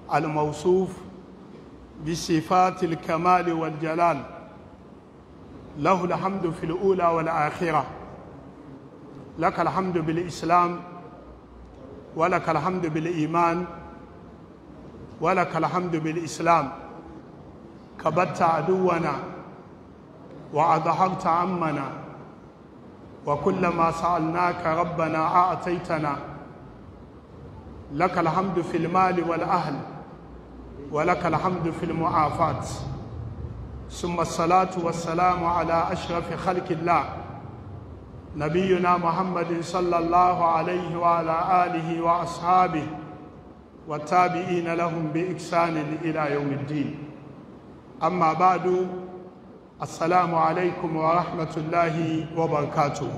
الموصوف بصفات الكمال والجلال له الحمد في الأولى والآخرة لك الحمد بالإسلام ولك الحمد بالإيمان ولك الحمد بالإسلام كبت عدونا وأظهرت عمنا وكل ما سألناك ربنا أعطيتنا لك الحمد في المال والأهل ولك الحمد في المعافاة ثم الصلاة والسلام على أشرف خلق الله نبينا محمد صلى الله عليه وعلى آله وأصحابه والتابعين لهم بإحسان إلى يوم الدين أما بعد السلام عليكم ورحمة الله وبركاته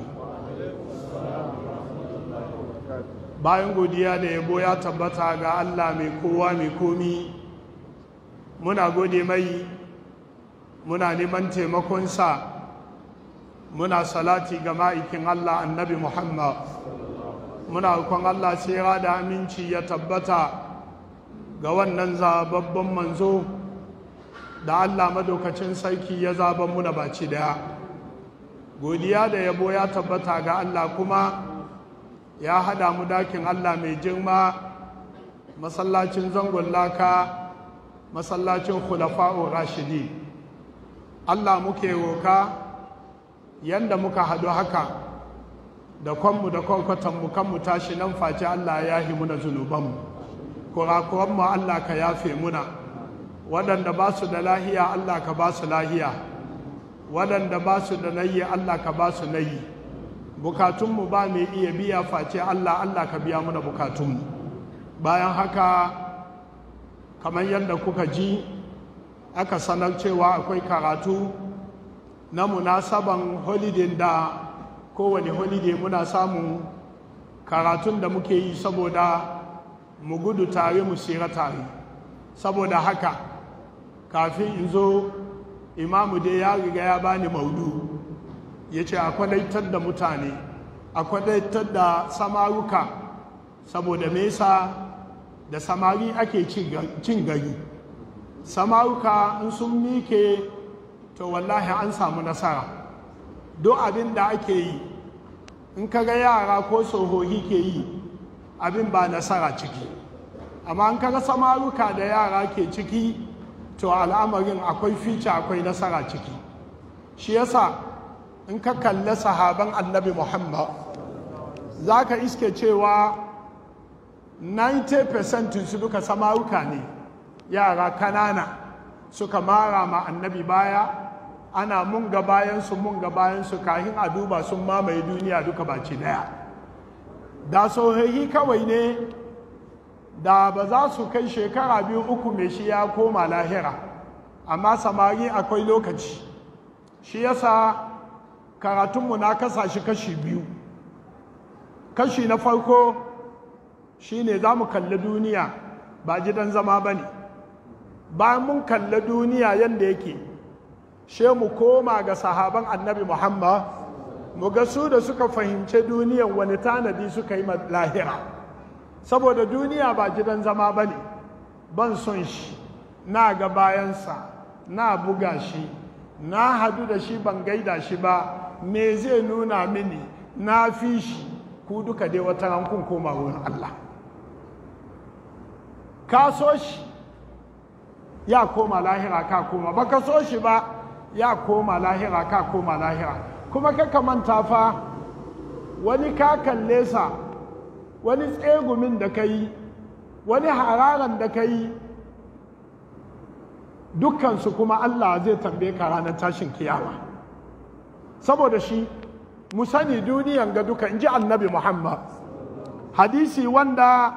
bayan godiya da yabo ya tabbata ga Allah mai kowa mai komi muna gode mai muna neman taimakonsa muna salati ga ma'aikin Allah annabi Muhammad muna rukun Allah tsira da aminci ya tabbata ga wannan zababban manzo da Allah madaukacin sarki ya zaban muna baci daya godiya da yabo ya tabbata ga Allah kuma ya hada mu dakin Allah mai girma masallacin zangon laka masallacin khulafa'ur rashidi Allah muke roka yanda muka hadu haka da kwanmu da kwankwatanmu kanmu tashi nan face Allah ya yi muna zunubanmu kurakuranmu Allah ka yafe muna waɗanda ba su da lahiya Allah ka ba su lahiya waɗanda ba su da nayi Allah ka ba su nayi bukatunmu ba mai iya biya face Allah Allah ka biya muna bukatunmu bayan haka kamar yadda kuka ji aka sanar cewa akwai karatu na munasaban holiday da kowane holiday muna samun karatun da muke yi saboda mu gudu tare mu sira tare saboda haka kafin in zo imamu dai ya riga ya bani maudu ya ce a kwadaitar da mutane a kwadaitar da samaruka saboda mesa da samari ake cin gari samaruka in sun mike to wallahi an samu nasara duk abin da ake yi in kaga yara ko tsohohi ke yi abin ba nasara ciki amma in kaga samaruka da yara ke ciki to al'amarin akwai fice akwai nasara ciki shi yasa in ka kalli sahaban annabi muhammad za ka iske cewa 90% su duka samaruka ne yara kanana suka mara ma annabi baya ana mun ga bayansu mun ga bayansu kahin a duba sun mamaye duniya duka baci daya da sohahi kawai ne da ba za su kai shekara biyu uku mai shi ya koma lahira amma samari akwai lokaci shi yasa karatunmu na kasa shi kashi biyu kashi na farko shine za mu kalli duniya ba gidan zama ba ne bayan mun kalli duniya yadda yake she mu koma ga sahaban annabi muhammad mu ga su da suka fahimci duniyan wani tanadi suka yi lahira saboda duniya ba gidan zama ba ne ban son shi na ga bayansa na buga shi na hadu da shi ban gaida shi ba me zai nuna mini na fi shi ku duka dai wata rankun koma wurin Allah ka so shi ya koma lahira ka koma ba ka so shi ba ya koma lahira ka koma lahira kuma ka manta fa wani ka kalle sa wani tsegumin da ka yi wani hararan da ka yi dukkansu kuma Allah zai tambaye ka ranar tashin kiyama saboda shi mu sani duniyan ga duka in ji annabi Muhammad hadisi wanda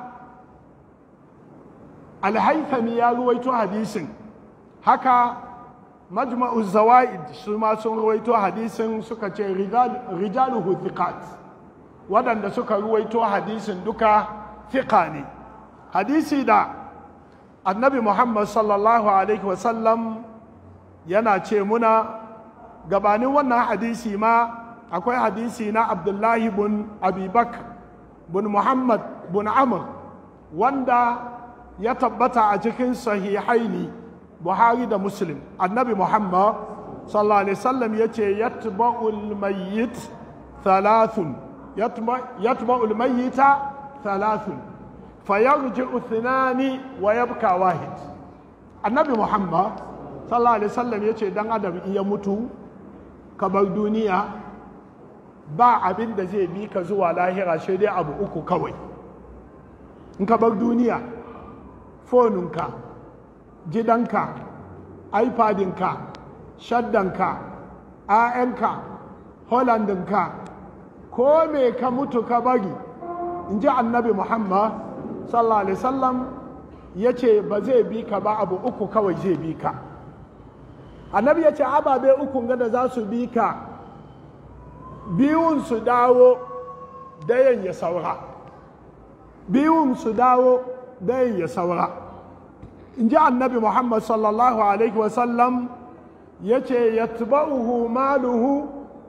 alhaifami ya ruwaito hadisin haka majma'u zawaid su ma sun ruwaito hadisin suka ce rijaluhu thiqat waɗanda suka ruwaito hadisin duka thiqa ne hadisi da annabi muhammad sallallahu alaihi wasallam yana ce muna gabanin wannan hadisi ma akwai hadisi na abdullahi bin abubakar bin muhammad bin amr wanda ya tabbata a cikin sahihaini buhari da muslim annabi muhammad sallallahu alaihi wasallam ya ce yatba'ul mayyit thalathun yatba'ul mayyita thalathun fayarji'u thinani wa yabka wahid annabi muhammad sallallahu alaihi wasallam ya ce dan adam iya mutu ka bar duniya ba abin da zai bi ka zuwa lahira sai dai abu uku kawai in ka bar duniya foninka gidanka ipadinka shaddanka ayanka holandinka ko me ka mutu ka bari in ji annabi muhammad sallallahu alaihi wasallam ya ce ba zai bi ka ba abu uku kawai zai bi ka annabi ya ce ababe uku gada za su bi ka biyun su dawo dayan ya saura biyun su dawo dayan ya saura in ji annabi muhammad sallallahu alaihi wasallam ya ce ya tuba'uhu maluhu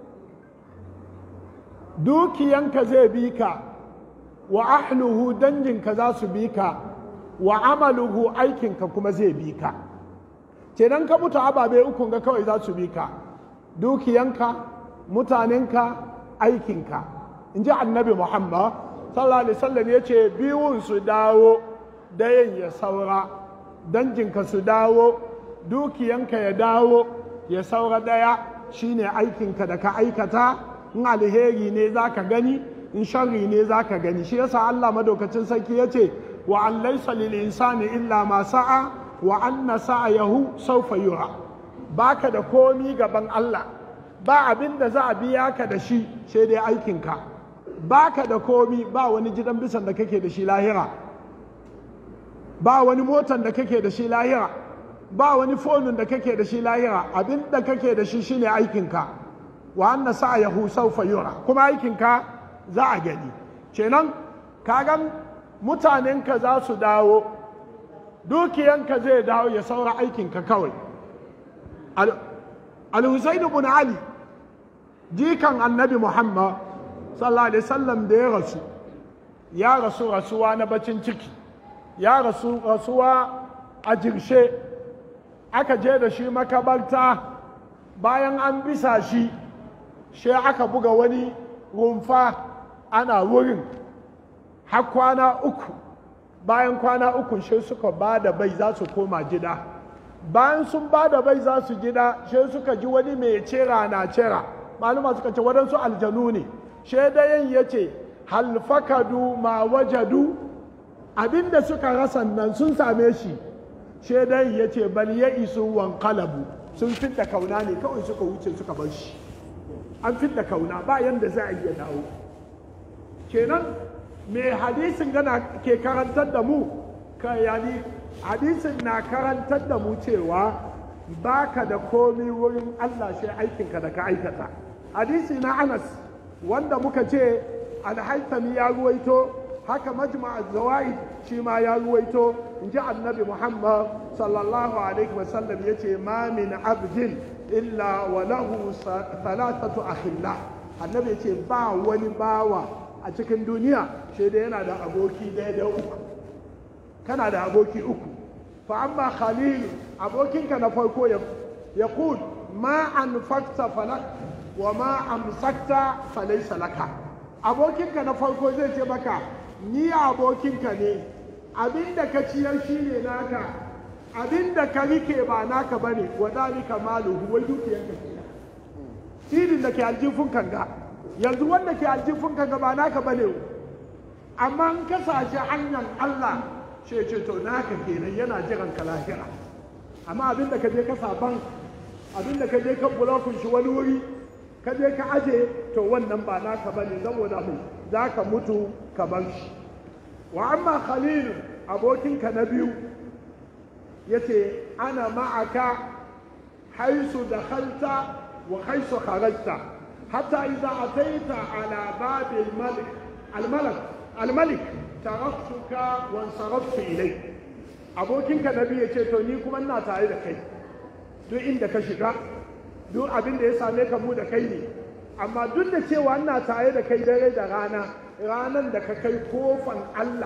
dukiyanka zai bi ka wa ahluhu danginka za su bi ka wa amaluhu aikinka kuma zai bi ka kenan ka mutu ababe ukun ga kawai za su bi ka dukiyanka mutanenka aikinka in ji annabi muhammad sallallahu alaihi wasallam ya ce biyun su dawo dayan ya saura danginka su dawo dukiyanka ya dawo ya saura daya shine aikinka da ka aikata in alheri ne za ka gani in sharri ne za ka gani shi yasa allah madaukacin sarki ya ce wa an laisa lil insani illa ma sa'a wa anna sa'ayahu sawfa yura baka da komi gaban Allah ba abin da za a biya ka da shi sai dai aikinka baka da komi ba wani gidan bisan da kake da shi lahira ba wani motan da kake da shi lahira ba wani fonin da kake da shi lahira abin da kake da shi shine aikinka wa anna sa'ayahu sawfa yura kuma aikinka za a gani kenan kagan mutanenka za su dawo dukiyanka zai dawo ya saura aikinka kawai al-husainu bin ali jikan annabi muhammad sallallahu alaihi wasallam da ya rasu ya rasu rasuwa na bacin ciki ya rasu rasuwa a jirshe aka je da shi makabarta bayan an bisa shi shi aka buga wani rumfa ana wurin har kwana uku bayan kwana uku shi suka ba da bai za su koma gida bayan sun ba da bai za su gida shi suka ji wani mai cera na cera maluma suka ce waɗansu aljanu ne shaidayen ya ce halfakadu ma wajadu abinda suka rasa nan sun same shi shaidayen ya ce bal ya isu wankalabu sun fidda kauna ne kawai suka wuce suka bar shi an fidda kauna ba yanda za a iya dawo kenan me hadisin gana ke karantar da mu ka yani hadisin na karantar da mu cewa baka da komi wurin Allah shi aikinka da ka aikata hadisi na Anas wanda muka ce alhaitami ya ruwaito haka majma'a zawaid shi ma ya ruwaito in ji annabi Muhammad sallallahu alaihi wasallam ya ce ma min abdin illa wa lahu thalathatu akhillah annabi ya ce ba wani bawa a cikin duniya shi da yana da aboki daidai uku kana da aboki uku fa amma khalilu abokinka na farko ya kun ma an fakta falak wa ma amsakta falaisa laka abokinka na farko zai ce maka ni abokinka ne abinda ka ciyar shi ne naka abinda ka rike ba naka bane wa dalika maluhu wai dukiyanka kenan sidin da ke aljifun kanga yanzu wanda ke aljifin ka gaba naka bane amma in ka sashi hanyar Allah ce ce to naka kenan yana jiran ka lahira amma abin da ka je ka saban abin da ka je ka bulokun shi wani wuri ka je ka aje to wannan ba naka bane saboda mai za ka mutu ka bar shi wa amma khalil abokinka na biyu yace ana ma'aka haisu dakhalta wa haisu kharajta حتى إذا أتيت على باب الملك الملك الملك تركتك وانصرفت إليك abokinka na biyu ya ce to ni kuma ina tare da kai duk inda ka shiga duk abin da ya same ka mu da kai ne amma duk da cewa ina tare da kai dare da rana ranan da ka kai kofan Allah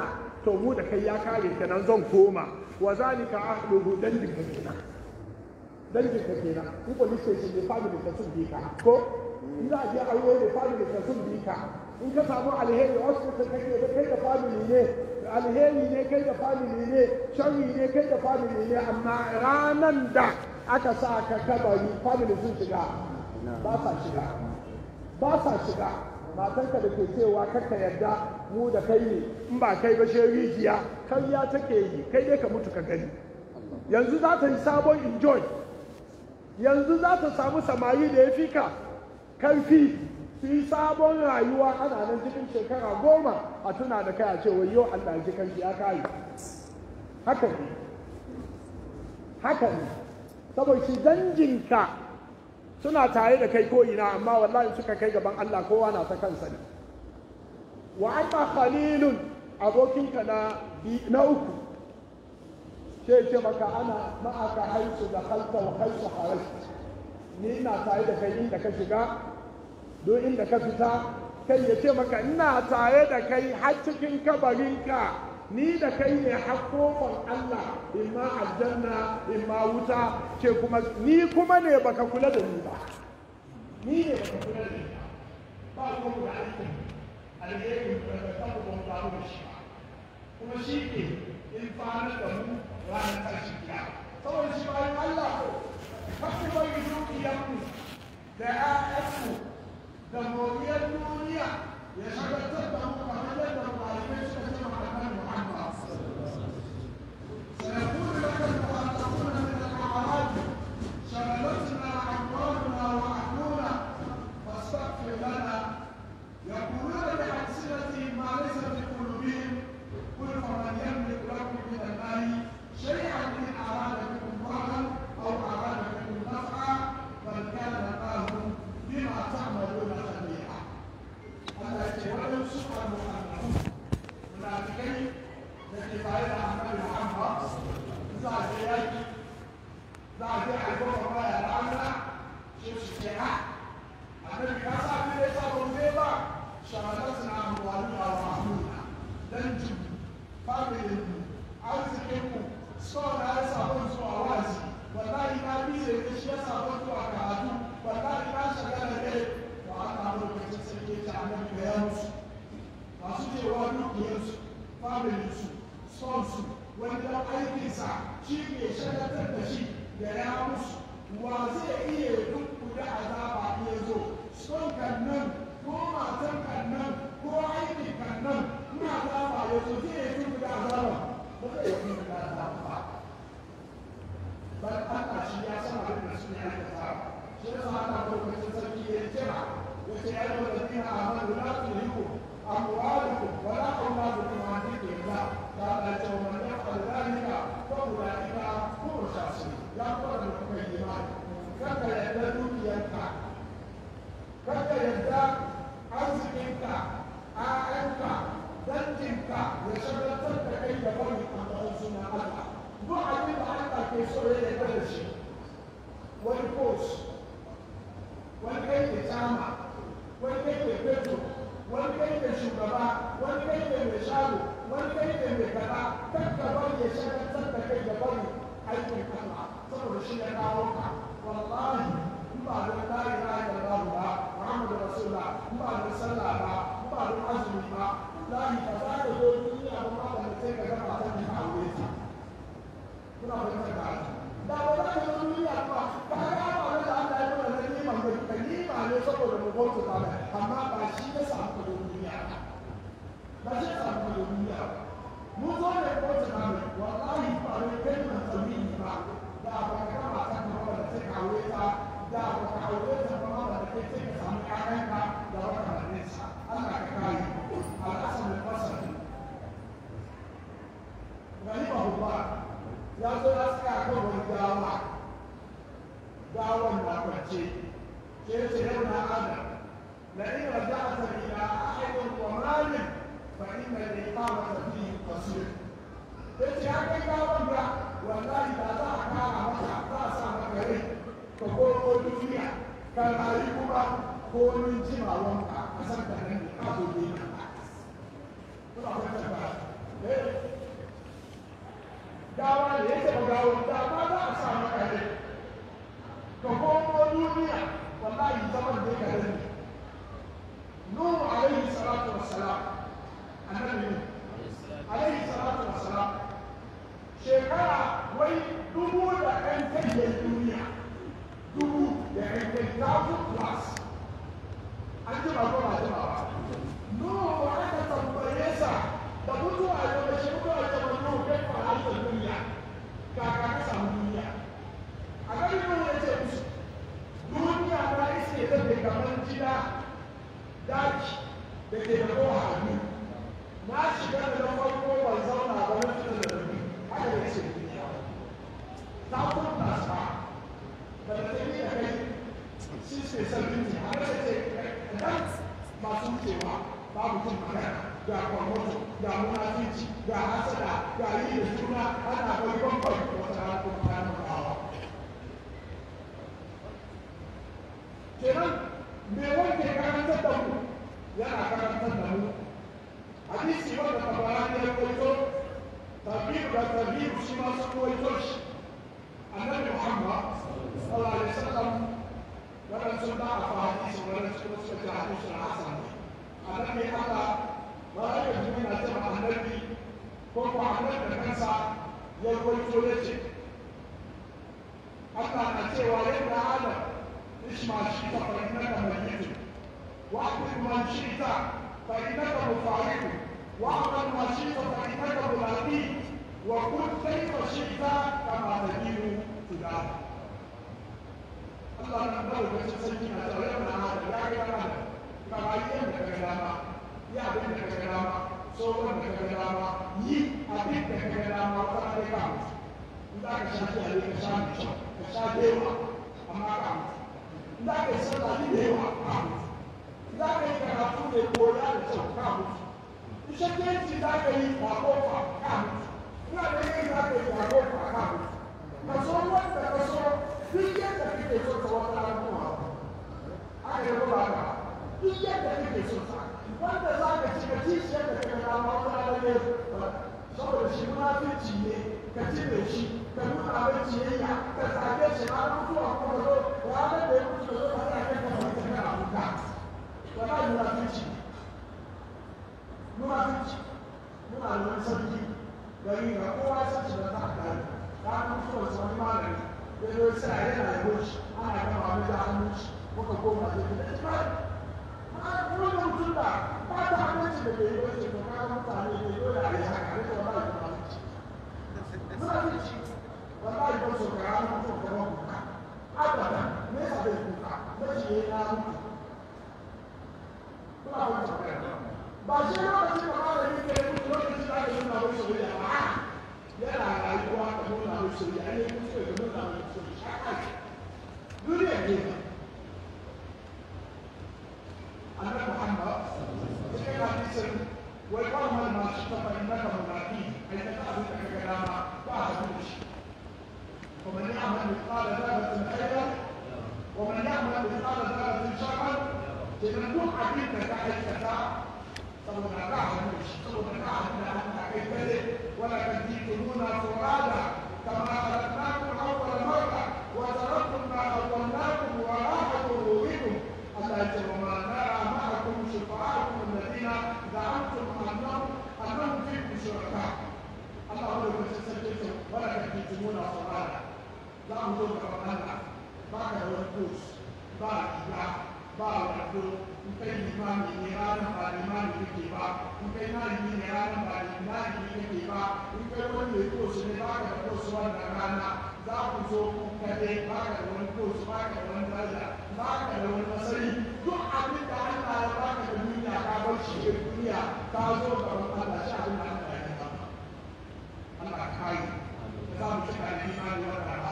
to mu da kai ya kare kenan zan koma wa zalika ahluhu dangin ka kenan dangin ka kenan in police station ne family ka sun bi ka ko in za a je aure ne family ka sun bi ka in ka samu alheri hospital kake da kai da family ne alheri ne kai da family ne sharri ne kai da family ne amma ranan da aka sa ka kabari family sun shiga ba sa shiga ba sa shiga matanka da ke cewa kakka yarda mu da kai ne in ba kai ba shi rijiya karya take yi kai dai ka mutu ka gani yanzu za ta yi sabon enjoy yanzu za ta samu samari da ya fi ka karfi su yi sabon rayuwa ana nan cikin shekara goma a tuna da kai a ce wai yau Allah ji kanki ya kayi haka ne haka ne saboda shi danjinka suna tare da kai ko ina amma wallahi suka kai gaban Allah kowa na ta kansa ne wa amma khalilun abokinka na na uku sai ce maka ana ma'aka haisu da halta wa haisu harashi ni ina tare da kai inda ka shiga don inda ka fita kai ya ce maka ina tare da kai har cikin kabarinka ni da kai ne hakkokon Allah in ma aljanna in ma wuta ce kuma ni kuma ne baka kula da ni ba ni ne baka kula da ni ba ba kuma da aikin alheri da ka taɓa ban faru da shi kuma shi ke in fara da mu ranar ƙarshe kiyama saboda shi bayan Allah ko kakku bari dukiyanmu da ‘ya'yanmu da moriyar duniya ya shagaltar da mu kamar yadda malamai suka ce ma annabi Muhammad. سيقول لك المخاطبون من الأعراب شغلتنا أموالنا وأهلنا فاستغفر لنا يقولون بألسنتهم ما ليس في قلوبهم قل فمن يملك لكم من المال شيئا إن أراد بكم ضرا أو أراد بكم نفعا بل كان الله بما تعملون خبيرا التي ولو سؤال المؤمنون منافقين التي فعلها النبي محمد زاد يجي زاد يعرفون ما يرعنا شوف الشيعة النبي كاسا في ليس بوزيبا شغلتنا أموالنا وأهلنا دنجم فاميلي arzikinmu son na ya sabon zuwa wazi wallahi na biye da shi ya sabon zuwa karatu wallahi na shagala ne wa Allah lokacin sai ya ci annabi da ya musu masu cewa dukiyarsu familinsu son su wanda aikinsa shi ke shagatar da shi da ya musu wa zai iya duk da azaba ya zo son kan nan ko matan kan nan ko aikin kan nan ina azaba ya zo zai iya duk da azaba bal Allah shi ya san abin da su ne aikata shi ya sa Allah lokacin sarki ya kira ya ce ya yi wa dina amanu la tuliku amwalukum wa la auladukum an dhikrillah da Allah ya ce wa man yaf'al dhalika fa ulaika hum khasirun ya fara da kuma imani kada yadda dukiyarka kada yadda arzikinka a'yanka danginka ya shagaltar da kai da bari a suna Allah duk abin da Allah ke so ya yarda da shi wani coach wani kai ke tsama wani kai ke feto wani kai ke shugaba wani kai ke mai shago wani kai ke mai kaza kan ka bari ya shagaltar da kai da bari aikin Allah saboda shi ya kawo ka wallahi in ba don la ilaha illallah ba Muhammadu Rasulullah in ba don sallah ba in ba don azumi ba wallahi ba za ka zo duniya ba ma da sai ka ga matan da aure ta kuna fahimtar da da ba za ka zo duniya ba ba ka ga ba da Allah ya nuna na nima ba ka nima ne saboda mu bauta ba mai amma ba shi ya samu ka zo duniya ba shi ya samu ka zo duniya ba mu zo ne bauta ba mai wallahi ba ne kai na tawili ba da ba ka ga matan da ba da sai ka aure ta da ba ka aure ta ba ma da kai sai ka samu ƴaƴanka da wata majalisa Allah ka kare الحسن البصري رحمه الله يقول أسكى كبر الدعوة دعوة وقتي كيف يوم أنا لئن رجعت إلى أحد ومال فإن الإقامة فيه قصير yace ya kai gawon da wallahi da za a kara maka za a sa maka rai ka komo duniya ka rayu kuma ko min jimawanka a san da nan ka zo duniya kuna fahimtar ba gawa ne yake ba gawa da ma za a sa maka ne ka komo duniya wallahi zaman da ka dani nuhu alaihi salatu wassalam annabi ne alaihi salatu wassalam shekara wai dubu da ɗan kai duniya dubu da ɗan kai thousand plus an ji ba ko ba ji ba nuhu aka tambaye sa da mutuwa da mace mutuwa da mace nuhu kai fa halittar duniya kaka ka samu duniya a gani nuhu ya ce musu duniya na iske da ke kamar gida daji da ke da kowa a biyu na shiga da na farko ban zauna ba na fita da rabi haka da iske duniya ta kuma sa da da ta yi da kai shi ke sarfin ne a kasa ce dan masu wucewa babu jin magana ga kwamfuta ga munafici ga hasada ga yi da juna ana bai bambam wata rana kuma kayan makawa kenan me wanda karantar da mu yana karantar da mu hadisi wanda tabarani ya kwaito tabiru da tabiru shi ma sun kwaito shi annabi muhammad sallallahu alaihi wasallam waɗansu ba a fa hadisi waɗansu kuma suka ce hadisin hasan annabi allah ba a yi jini na ce ma annabi ko ko annabi da kansa ya kwaito ya ce Allah na cewa yadda adam اسمع شئت فإنك ميت وأعطي من شئت فإنك مفارق واعمل ما شئت فإنك ملاقي وكن كيف شئت كما تدين تدان Allah na da wata sarki na tare da hada ya ga kana ka bayyana da kaga dama ya abin da kaga dama so wanda kaga dama yi abin da kaga dama wata kai ka in za ka sha ki ka sha ka sha dewa amma ka mutu za ka yi sallah ni da yawa ka mutu za ka yi karatu da koya da kyau ka mutu ishakenci za ka yi a kofa ka mutu ina da yin za ka yi a kofa ka mutu ka so wanda ka so duk yadda kake so ta wata rana kuma aka yi ba ka duk yadda kake so ta wanda za ka ci ka ci shi yadda kake dama wata rana ne saboda shi munafici ne ka ci da shi ka nuna mai ciyayya ka zage shi har mutuwa kuma zo ranar da ya mutu da zo ka sa kai ka mutu kana kuka wala munafici munafici muna da wani sarki gari ga kowa san shi da ta gari ta mutuwar sa wani malami ya zo sa yana da goshi ana gama mai da hannun shi muka koma da gida ita wani mutum da ba ta aminci da bai yi wace ko kaga mutane da dole a yi haka ne wala munafici munafici wallahi ba su kara mutum da ba kuka abada me yasa bai kuka mace ya mutu kuna ba ta ba shi lokacin da malami ke mutu lokacin da aka nuna mai soyayya ba yana rayuwa da nuna mai soyayya ne mutu da nuna mai soyayya duniya ne annabi muhammad cikin hadisin wai kawai ma shi ta fahimta munafi ai ta abin da kaga dama ba a da shi ومن يعمل مثقال ذرة خيرا ومن يعمل مثقال ذرة شرا تنبوك عبيد كحي كتا saboda ka hannu shi saboda ka hannu da hannu kai kare wala kan jitununa furada kama khalaqnakum awwala marra wa taraktum ma khawwalnakum wara'a dhuhurikum Allah ya ce wa ma nara ma'akum shufa'akum alladhina za'amtum annahum annahum fikum shuraka Allah ya ce sai ce wala kan jitununa furada za mu zo ga Allah ba ka da wani kus ba riga ba wando in kai limami ne ranar ba limami kake ba in kai malami ne ranar ba limami kake ba in kai wani mai kosu ne ba ka da kosu wannan rana za ku zo ku kaɗai ba ka da wani kosu ba ka da wani daraja ba ka da wani masani duk abin da Allah ya ba ka da duniya ka bar shi ke duniya ka zo gaban Allah shi abin da Allah ya ba Allah ka kai za mu cika da imani wannan rana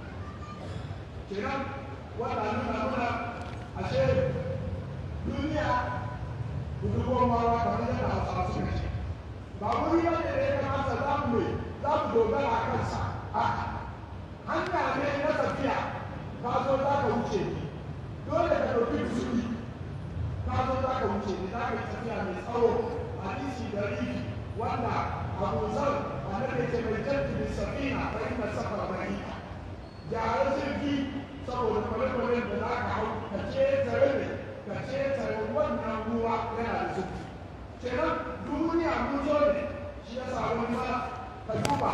kenan wannan nuna mana ashe duniya budurwar mawa kamar yadda hausawa suka ce ba wuri ba ne da ya kamata za mu mai za mu dogara a kansa a hanya ne na tafiya ka zo za ka wuce ne dole ka ɗauki kusuri ka zo za ka wuce ne za ka yi tafiya mai tsawo hadisi da rifi wanda abu zar annabi ce mai jaddi da safina fa inna safara bari'a gyara jirgi saboda kwale-kwalen da za ka hau ka ce tare ne ka ce tare wannan ruwa yana da zurfi kenan duniya mun zo ne shi ya sa wani ma ka duba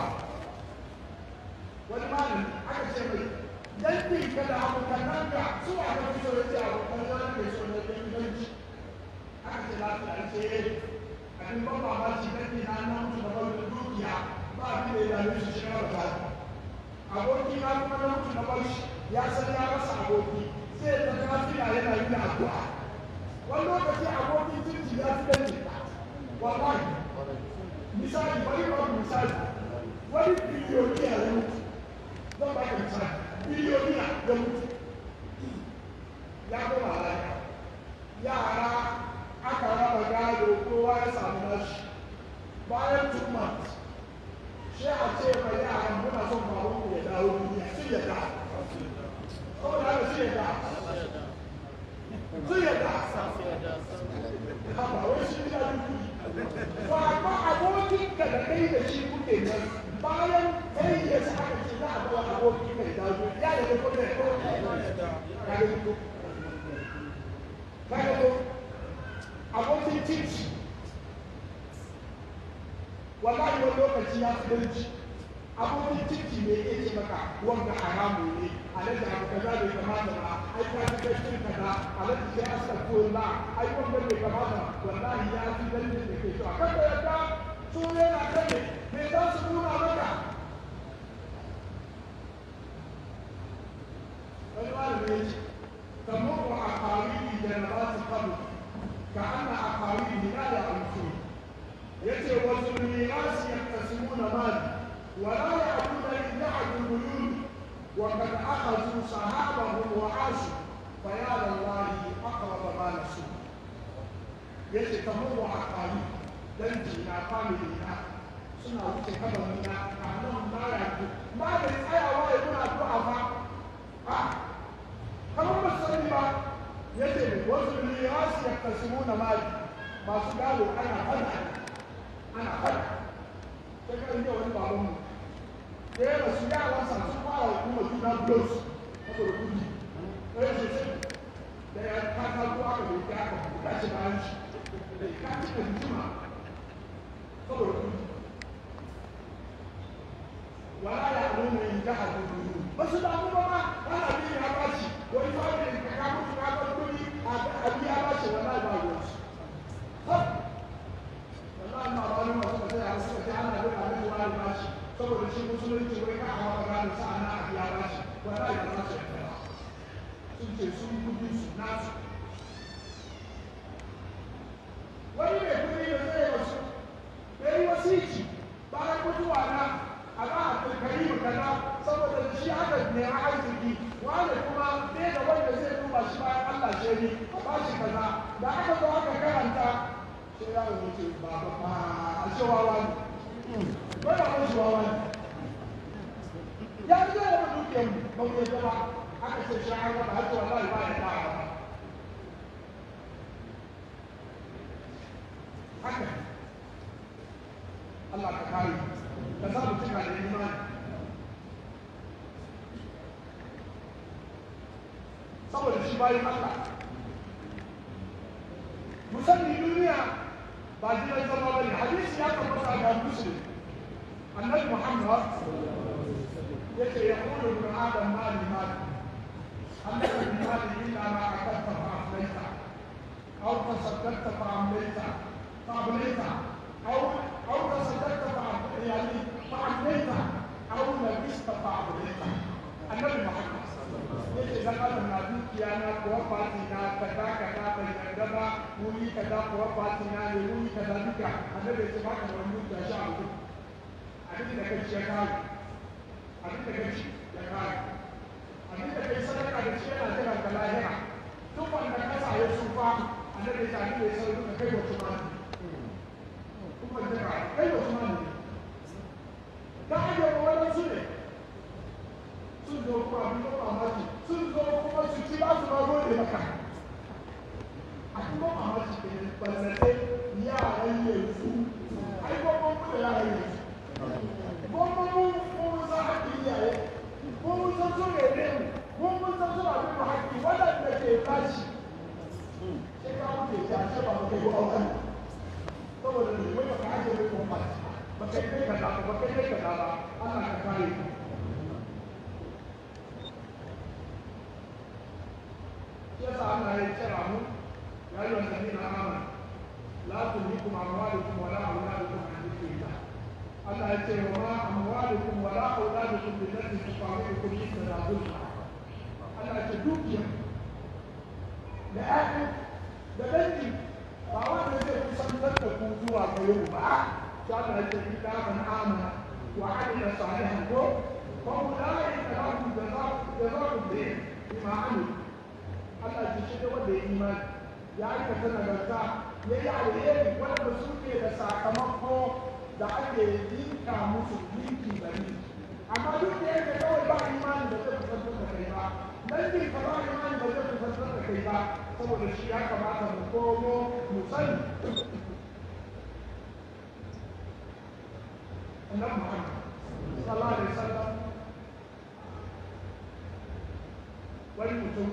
wani malami aka ce mai yankin ka da abokanan ka su a ka fito ya ce abokan yana ke so na yankinci aka ce lafiya ce abin ban mamaki yankin na nan mutu da wani dukiya ba abin da ya dame shi shi na ba aboki na kuma na mutu na barshi ya san ya rasa aboki sai ta kafira yana yi da addu'a wani lokaci abokin jirgi ya fi dan jika wallahi misali bari ba misali wani biliyoniya ya mutu zan ba ka misali biliyoniya ya mutu ya koma lafiya yara aka raba gado kowa ya samu nashi bayan two months sai a ce mai yaran muna son baban ku ya dawo duniya sun yadda saboda haka sun yadda sun yadda haba wai sun yi duki ba ba abokin ka da kai da shi kuke nan bayan kai ya sa aka ce za a bawa abokin kai dawo ya da ko da ko ka ga ko ka ga ko abokin titi wallahi wani lokaci ya fi danci abokin ciki ne ya ce maka wanda haramu ne alaji abu kaza bai kamata ba ai ka fi gashin kaza alaji sai astagfirullah ai wanda bai kamata wallahi ya fi danci da ke so a kan da yadda su yana kan ne me za su nuna maka wani malami ya ce kamar wa a kawiri da na ba su kabu ka ana a kawiri na da amfani yace wasu mirasi yaktasimuna mali wala ya'buduna illa al-bulul wa qad akhadhu sahabahum wa asu fa ya lillahi aqrab ma nasu yace kamar wa aqali dan jina family na suna wuce kabari na kanan mara ku ma da tsayawa ya kuna addu'a ba a kamar ba sani ba yace wasu mirasi yaktasimuna mali masu gado ana fada ana fada sai ka inda wani baban mu da ya rasu yaran sa sun fara kuma juna blows saboda kudi ɗaya ce sai da ya kaka ruwa ka bai ta ka buɗa shi bayan shi da ya kaka da juma saboda kudi wala ya nuna yin jihar da duniya ba su damu ba ma ana bin ya bashi wani fara ka ka mutu ka bar kudi a biya bashi wallahi ba ruwan su wallahi ma ba wani masu kasai a suka ce ana bin abin da wani bashi saboda shi musulunci wai ka hawa gano sa'ana a biya bashi wallahi ba za su yarda ba sun ce sun kudi su nasu wani mai kudi da zai wasu bai yi wasiki bayan mutuwa na a ba a kirkari mu kaza saboda da shi aka nema arziki wani kuma bai da wanda zai duba shi bayan Allah shi ne ba shi kaza da aka zo aka karanta sai ya yi wuce ba ba ba a ce wawa ne bai da wani wawa ne ya ji da wani dukiyar mu ba mu yadda ba aka ce shi an raba hajji wallahi ba ya da ba haka Allah ka kare ka za mu cika da imani saboda shi bayan Allah musamman duniya ba gidan zama bane hadisi ya tabbata ga muslim annabi muhammad yace ya qulu ibn adam mali mali annaka min mali illa ma akadta fa aflaita aw tasaddaqta fa amlaita fa ablaita aw aw tasaddaqta fa yani fa amlaita aw labista fa ablaita annabi muhammad yake dan adam na dukiya na kuwa fati na kaza kaza bai yarda ba wuri kaza kuwa fati na ne wuri kaza duka annabi ya ce ba ka wani dukiya sha abu abin da kai ya kare abin da kai ya kare abin da kai sadaka da shi yana jira ka lahira duk wanda ka sa ya sufa annabi ya ce abin da ya sauka ka kai wa tumani kuma jira kai wa tumani ka ajiye wani su ne sun zo kuma abin da mamaki sun zo kuma su ci ba su ma gode maka abin da mamaki ke ballatai yaran yanzu ai gwamnan mu da yaran yanzu Allah ka kare mu yasa Allah ya kira mu ya yi wanda ne na amana la tulhikum amwalukum wala auladukum an dhikrillah Allah ya ce wa ma amwalukum wala auladukum billati tuqawimukum inda zulma Allah ya ce dukiya da ƴaƴa da dangi ba wanda zai kusantar da ku zuwa gare mu ba sai Allah ya ce illa man amana wa amila salihan ko fa ulaika lahum jazaa'u bima amilu Allah ce shi ne wanda ya imani ya aikata nagarta ya yi alheri wanda su ke da sakamako da ake yinka musu linki da linki amma duk da yake kawai ba imani da zai kusantar da kai ba dangin ka ba imani da zai kusantar da kai ba saboda shi ya kamata mu komo mu sani annabi Muhammad sallallahu alaihi wasallam wani mutum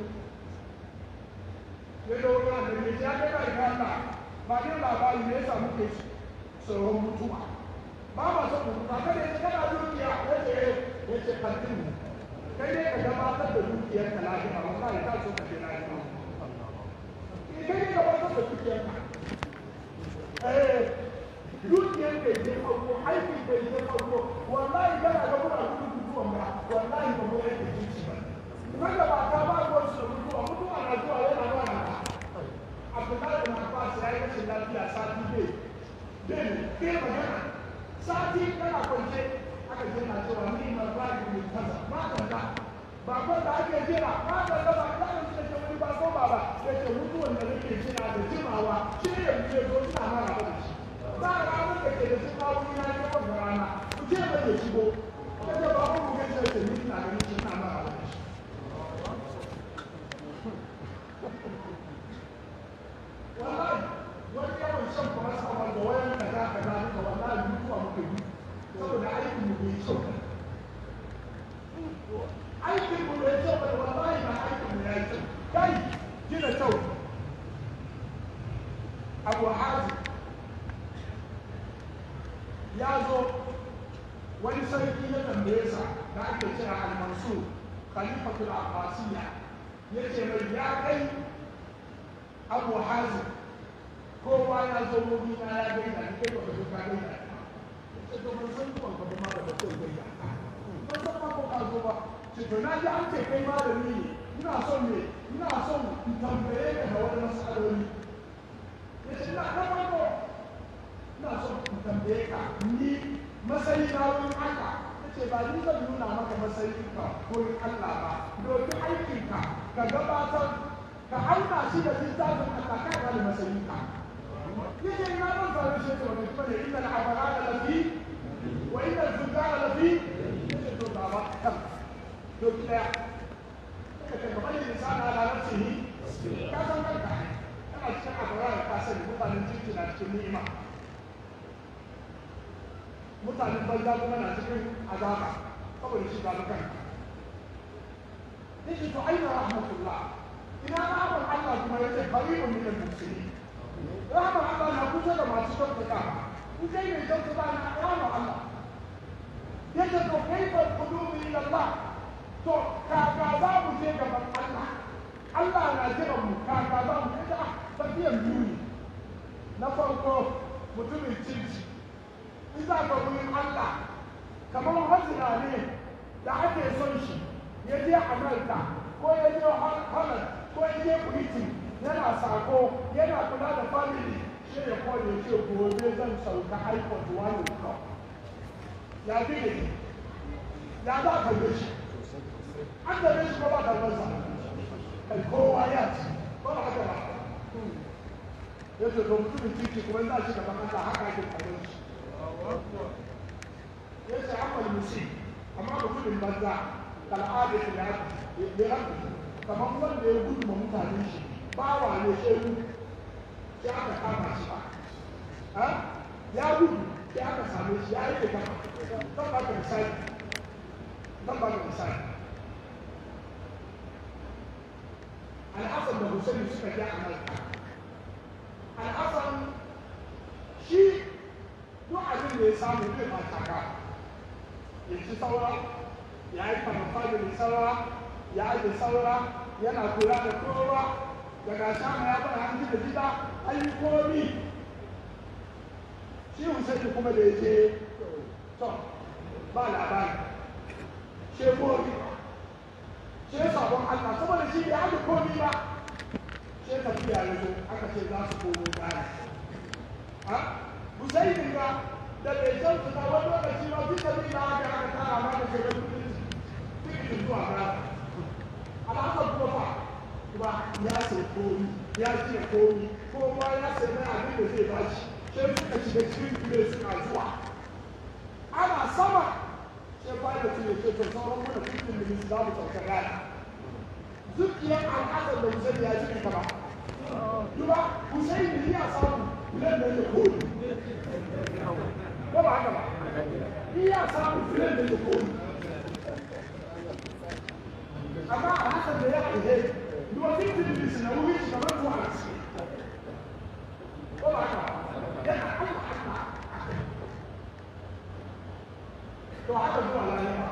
ya dauro da ne ya ga kai kalla ba ne labari ne yasa muke tsoron mutuwa ba ma son mutu ba kada ya kana dukiya ya ce ya ce kantin mu kai ne ka gabatar da dukiyar ka lafiya wallahi ka so ka je lafiya kai ne gabatar da dukiyar ka eh dukiyar ka je farko aikin ka je farko wallahi kana ga muna gudun mutuwan ba wallahi ba mu yake jinci ba wanda ba ta ba ko su mutuwa mutuwa na zuwa yana zuwa na abdullahi bin abbas ya yi rashin lafiya sati bai bai ne bai magana sati kana kwance aka je na cewa ni ma ba ki mai kaza ma da ba ko da ake jira ma da da ba da shi da wani ba ko ba ba ya ce mutuwan da nake jira da jimawa shi ne yanzu ya zo ina mara da shi ba ranar da ke da shi ma wani na ne wannan rana ku ce ba ya shigo ka ce ba mu ga ce ni ina ganin shi ina mara da shi wallahi wani yawan shan paracetamol da wayan kaza kaza duka wallahi mutuwa muke yi saboda aikin mu bai kyau aikin mu bai kyau ba wallahi ba aikin mu ya yi kyau kai gina kyau abu hazi ya zo wani sarki ya tambaye sa da ake kira al-mansur khalifatul abbasiyya yace mai ya kai abu hazin kowa ya zo wuri na ya gaida ni kai baka zo ka gaida ce to ban san ko ba ma da kai gaida ban san ma ko ka zo ba ce to na ji an ce kai malami ne ina son ne ina son in tambaye ka da wani masaloli ya ce na na farko ina son in tambaye ka ni masayi na wurin Allah ya ce ba ni zan nuna maka masayin ka wurin Allah ba domin aikinka ka gabatar ka auna shi da littafin Allah ka ga masayin ka yace ina ban fara shi to ne kuma inna al-abrara lafi wa inna al-fujara lafi yace to ba ba kan to kida kace kamar yin insana ala nafsihi ka san kanka kana cikin abrara ka sani mutanen cikin na cikin ni'ima mutanen banza kuma na cikin azaba saboda shi ba kanka yace to aina rahmatullah ina rahmar Allah kuma yace qaribun min al-muslimin rahmar Allah na kusa da masu kyautata in kai mai kyautata na rahmar Allah yace to kaifa qudumu ila Allah to kaka za mu je gaban Allah Allah na jiran mu kaka za mu je a tafiyan biyu ne na farko mutumin cinci in za ka wurin Allah kamar hazina ne da ake son shi ya je Amerika ko ya je Holland ko ya je Britain yana sako yana kula da family shi ya kone ce gobe zan sauka airport wani ka ya fi ne ya za ka yi shi an da shi ko ba ka masa kai kowa ya ci ko ba haka ba ya ce to mutumin titi kuma za shi gaban Allah haka ake kallon shi ya ce amal musi amma mutumin banza kal'ada ya ya kamar wanda ya gudu ma mutanen shi bawa ne shehu sai aka kama shi ba ya gudu sai aka same shi ya yi kama don ba ka misali don ba ka misali al'asan da husaini suka ja a malka al'asan shi duk abin da ya samu zai ba taka ya ci saura ya yi kamfanin saura ya aje saura yana kula da kowa daga shama ya bada hanci da gida an yi komi shi Hussein kuma da ya je to ba labari she komi she sabon Allah saboda shi ya aje komi ba she tafiya ya zo aka ce za su komo baya ha Hussein ga da bai san su na wani lokaci ba duk da bi da aka aka tara ma da shirin kudin tikitin zuwa baya alhassan kuma fa kuma ya sai komi ya ce komi kowa ya sai mai abin da zai bashi sai suka shiga cikin kule suna zuwa ana sama sai pilot ya ce to sauran mana cikin minutes za mu sauka gana zuciyar al'adar da Hussein ya ji ba duba Hussein ne ya samu filan da ya koyi ko ba haka ba ni ya samu filan da ya koyi amma a haka da ya ihe duba cikin minutes na wuri shi kamar zuwa a ciki ko ba haka ba yana Allah to haka zuwa lalima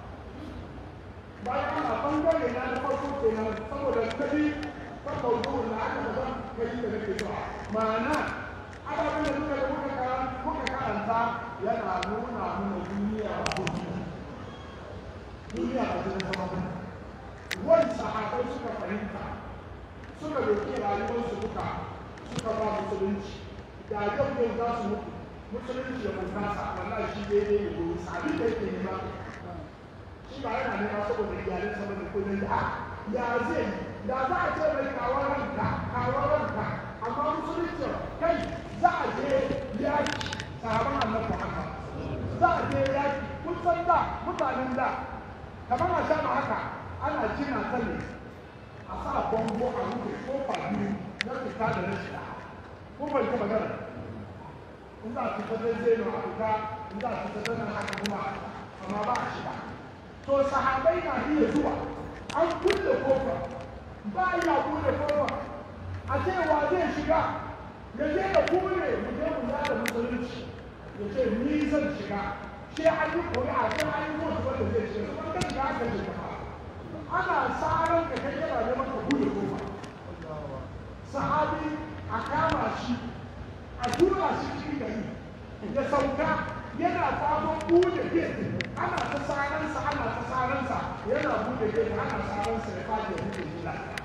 bayan ana bangare na na farko kenan saboda kabi kan mawdu'un na aka zama kai da nake zuwa ma'ana ababen da muka da muka karanta muka karanta yana nuna mana duniya ba ko duniya ba ta zama ba wani sahabai suka fahimta suka doki rayuwarsu duka suka ba musulunci da yau yau za su mutu musulunci ya bunkasa wallahi shi daidai ne domin abin da yake nema shi ba yana nema saboda iyalin sa bane ko dai da ya zai da za a ce mai kawo ranka kawo ranka amma musulunci kai za a je yaki sahaban annabi Muhammad za a je yaki kun san da mutanen da kamar a sha haka ana jina ta ne a sa bongo a rufe kofa biyu na fita da na shiga ko bai ta magana in za a fita da zai a fita in za a fita da nan haka kuma amma ba a shiga to sahabai na iya zuwa an kulle kofa ba ya kulle kofa a cewa zai shiga ya je da kure mu je mu da musulunci ya ce ni zan shiga sai an yi ƙuri'a sai an yi mutu wanda zai shiga kuma kan shiga aka shiga ana tsaron ka kai yana neman ka kulle kofa sahabi a kama shi a tura shi cikin gari ya sauka yana sabon bude gate ana ta saransa ana ta saransa yana bude gate ana saransa ya fadi ya bude shi lafiya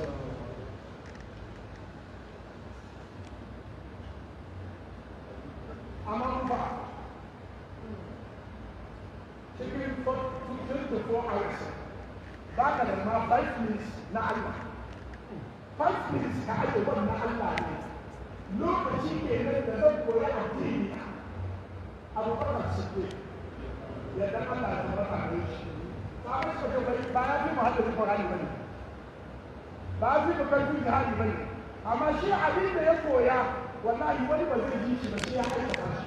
amma mu ba cikin 24 hours ba ka da ma 5 minutes na Allah 5 minutes ka aje wannan Allah ne lokaci ke nan da zan koyi addini abubakar siddiq ya dan Allah ya tabbata ne shi ba mai so bai ba ya fi mu hadda Qur'ani bane ba ya fi mu karfi jihadi bane amma shi abin da ya koya wallahi wani ba zai ji shi ba sai ya aikata shi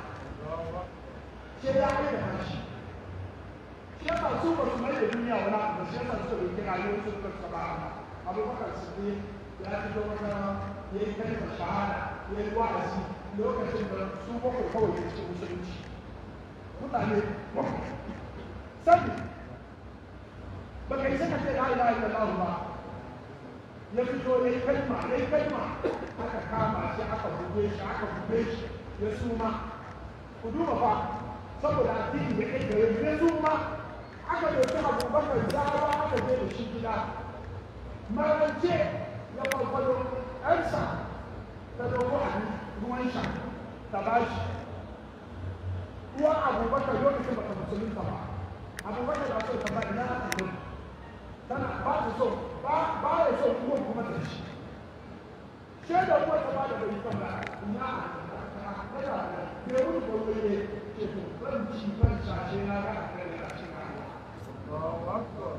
sai ya aikata shi shi yasa su ba su mai da duniya wani abu ba shi yasa suka bai kira yau su suka saba abubakar siddiq ya fito wata ya yi kalmar shahada ya yi wa'azi lokacin da su bakwai kawai ya cikin musulunci mutane bakwai sabi ba ka yi saka ce la ilaha illallah ba ya fito ya yi kalma ya yi kalma aka kama shi aka buge shi aka buge shi ya suma ku duba fa saboda addini da kai gare ya suma aka dauki abubakar zawa aka je da shi gida marance ya farfado ƴarsa ta dogo a ruwan sha ta ba shi uwa abubakar lokacin baka musulunta ba abubakar da so ta ba ina aka gudu tana ba ta so ba ba ya so uwan kuma ta shi she da uwa ta ba da bai kan ba ina kada ne mun ko ne ke to ban ci ban sashe na ga a kai da shi Allahu akbar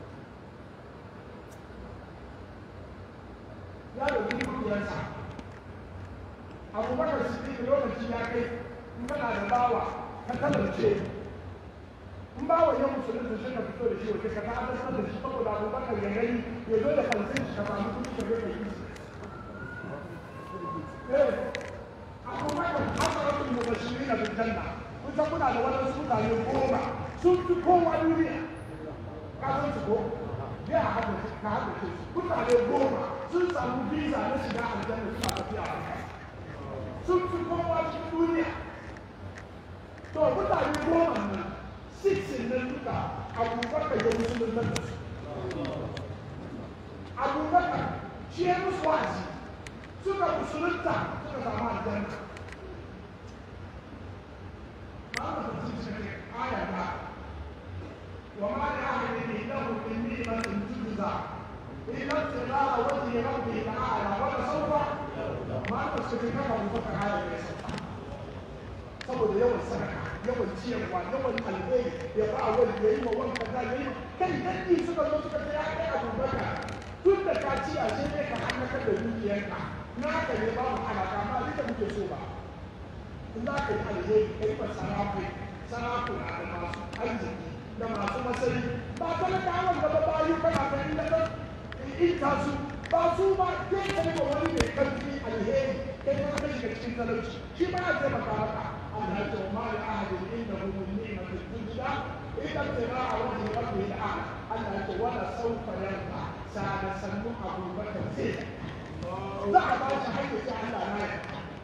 ya dauki dukiyarsa abubakar siddiq lokaci ya kai in kana da bawa ka talauce in bawa ya musulunta shi ka fito da shi waje ka ta adasar da shi saboda abubakar ya gani ya zo da kansin shi ka samu kuɗi ka zo ka yi eh abubakar hasaratul mubashirin na janna kun san kuna da wadansu mutane goma sun fi kowa duniya ka san su ko ya haɗa ka haɗa su mutane goma sun samu visa na shiga aljanna suna tafiya a kai sun fi kowa cikin duniya to mutane goma nan six nan duka abubakar ya musulun da su abubakar shi ya musu wa'azi suka musulunta suka samu aljanna Mama ta ci cikin aya ta وما لأحد عنده من نعمة تجزى إلا ابتغاء وجه ربه تعالى ولسوف ما تشرك له فتعالى يسوع saboda yawan sadaka yawan ciyarwa yawan alheri ya ba wani ya yi ma wani kaza ya yi kai dangi suka zo suka ce ya kai abubakar tun da ka ci a ne ka hannaka da dukiyarka naka ne babu alaka ma duka muke so ba in za ka yi alheri ka yi ma sarakai sarakuna da masu arziki da masu masari ba talakawan gaba bayu kana ganin da kan ita su ba su ba ke kai ba wani mai karfi alheri kai ma kai shiga cikin talauci shi ba ya taimaka maka Allah ya ce ma da ahadin inda hu min ni'matin tujda illa tira a wajhi rabbil a'la Allah ya ce wala sawfa yarda sada sannu abubakar zai za a ba shi hakki sai Allah na ya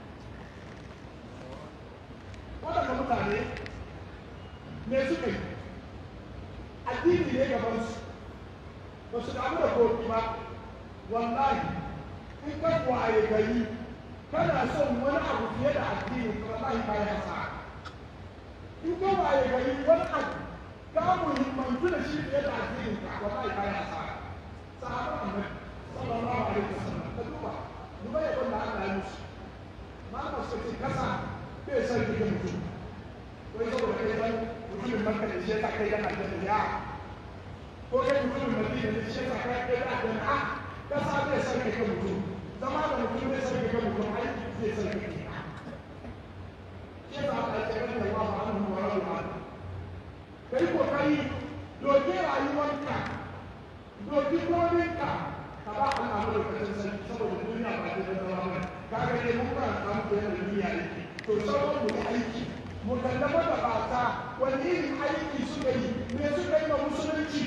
waɗanda mutane me suka yi addini ne gaban su ba su damu da koki ba wallahi in ka waye gari kana son wani abu fiye da addini to wallahi ba ya sa in ka waye gari wani abu ka muhimmantu da shi fiye da addini ka wallahi ba ya sa sahaban annabi sallallahu alaihi wasallam ka duba duba ya wanda Allah ya musu ma ba su ce kasa bai san kike mutum wai saboda kai san mutumin makka da shi ya kai yana da ya ko kai mutumin madina da shi ya kai yana da a kasa bai san kike mutum zama da mutum bai san kike mutum ai zai san kike shi ya sa Allah ya ce Allah anhu wa radu an kai kokari doke rayuwarka doki kominka ka ba Allah madaukakin sarki saboda duniya ba ta zama ba kaga dai mun ba ta muku yana duniya yake to sauran mu aiki mu kallama da bata wani irin aiki suka yi me suka yi ma musulunci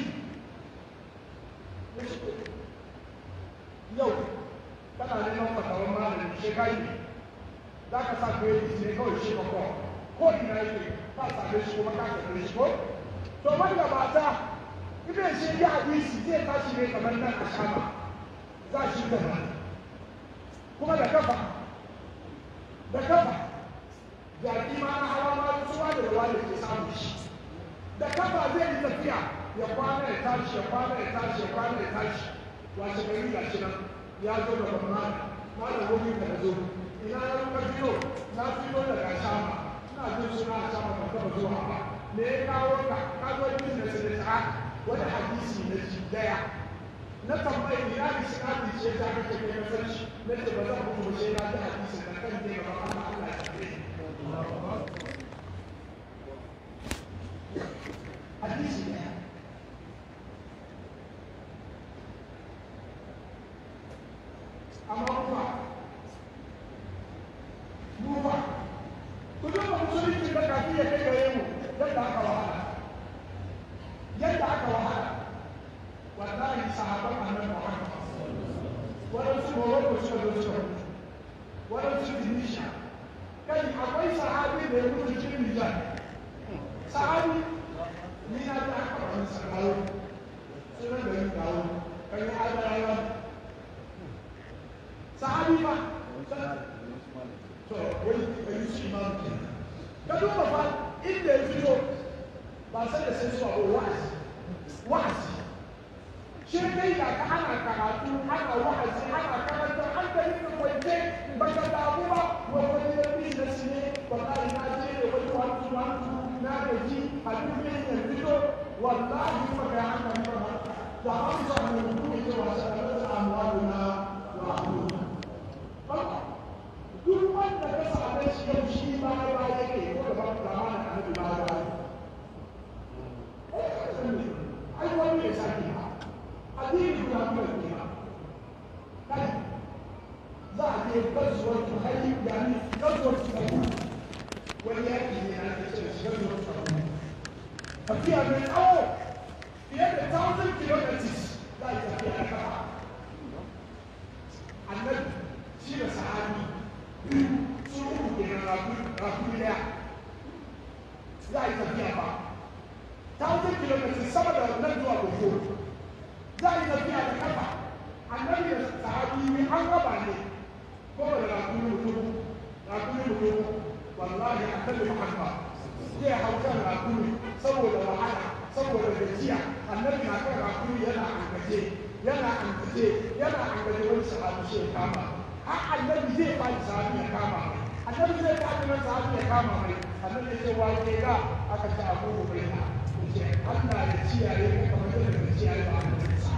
yau kana neman fatawan malami shekari za ka sa ka yi ne kawai shi ko ko ina yake ba same shi kuma ka kalle shi ko to wanda bata ibn shi ya hadisi zai tashi ne kamar nan a shama za shi gaba kuma da kafa da kafa jaki ma na hawa ma tsuwa da ruwa da ke samu shi da kafa zai yi tafiya ya kwana ya tashi ya kwana ya tashi ya kwana ya tashi washe gari ga shi nan ya zo da babban malam wani ka da zo ina ya ruka fito na fito daga shama ina jin suna a shama ba taba zuwa ba me ya kawo ka ka zo yin da sai ta wani hadisi na ji daya na tambayi ina da shi kafin ce ta kake kai na sarki na ce ba zan mutu ba sai na ji hadisi na kan je gaba Allah Allah ya kare hadisi daya amma kuma mu ba ku duba musulunci da kafin ya kai gare mu yadda aka wahala yadda aka wahala wallahi sahaban annabi Muhammad wadansu Morocco suka zo suka mutu wadansu Tunisia kai akwai sahabi da ya mutu cikin Nijar sahabi ni na ta aka wani sakawo sunan da yin kawo kan yi adarawa sahabi ba to wani wani shi ma mutum ka duba fa inda ya fito ba sai da sai zuwa ko wa'azi wa'azi shi kai da ka ana karatu ana wa'azi ana karanta an da yin kwance ba ka damu ba wai wani ya bi da shi ne wallahi na je da wani wani wani na gaji a duk yin ya fito wallahi ba ka hana ni ba da hamsa ne mutum ya ce wasa da wata amwaluna wa ahluna duk wanda ka same shi yau shi ba ya ba yake ko da ba da mana annabi ba ya ba ai wani ne sake ba addini guda kuma ne ba kai za a je gazuwar tu hali yani gazuwar tu hali wani yaki ne na ke cewa gazuwar tu hali tafiya mai tsawo fiye da 1000 kilometers za a yi tafiya da kafa annabi shi da sahabi biyu su uku ke na rakuni daya za a yi tafiya ba 1000 kilometers sama da nan zuwa gobe za a yi tafiya da kafa annabi da sahabi ne an gaba ne ko da rakuni mutum rakuni mutum wallahi annabi muhammad zai hau kan rakuni saboda wahala saboda gajiya annabi na kan rakuni yana angaje yana angaje yana angaje wani sahabi shi ya kama har annabi zai faɗi sahabi ya kama annabi zai faɗi nan sahabi ya kama mai annabi ya ce wa ke ga aka ce abu bai na ce Allah ya ciyaye ka kamar yadda ya ciyaye ba annabi sa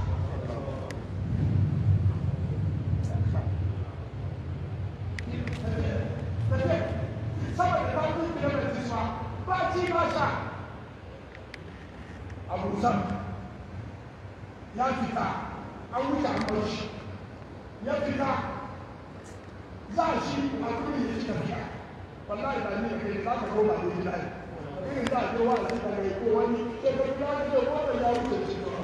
saboda ta kun kilomita ma ba ci ba sha abu zan ya fita an wuce an bar shi ya fita za shi a kuri ya ci tafiya wallahi da ni da kai za ka koma da gida ne irin za a je wa a cika mai ko wani sai ka kula da ce wanda ya wuce shi to